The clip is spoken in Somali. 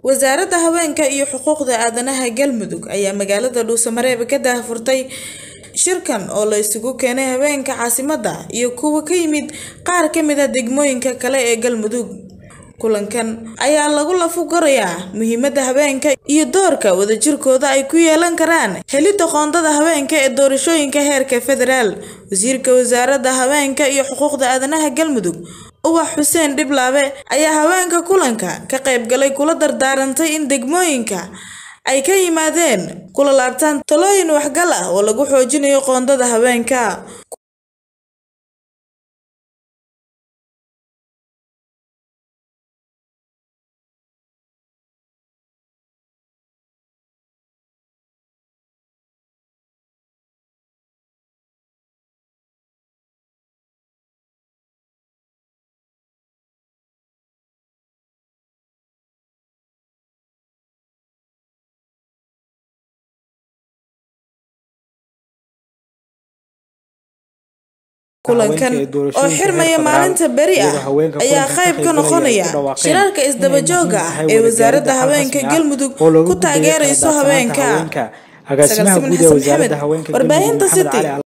wasaaradda haweenka iyo xuquuqda aadanaha galmudug ayaa magaalada dhuusamareeb ka daahfurtay shirkan oo la isugu keenay haweenka caasimadda iyo kuwa ka yimid qaar ka mid a degmooyinka kale ee galmudug kulankan ayaa lagu lafugorayaa muhiimadda haweenka iyo doorka wadajirkooda ay ku yeelan karaan helidda qoondada haweenka ee doorashooyinka heerka federaal wasiirka wasaaradda haweenka iyo xuquuqda aadanaha galmudug uwax xuseen dhiblaabe ayaa haweenka kulanka ka qaybgalay kula dardaarantay in degmooyinka ay ka yimaadeen kula laabtaan talooyin waxgal ah oo lagu xoojinayo qoondada haweenka kulankan oo xirmaya maalinta beri ah ayaa qayb ka noqonaya shirarka isdaba jooga ah ee wasaaradda haweenka galmudug ku taageerayso haweenka agaasimaha guud ee wasaaradda haweenka warbaahinta city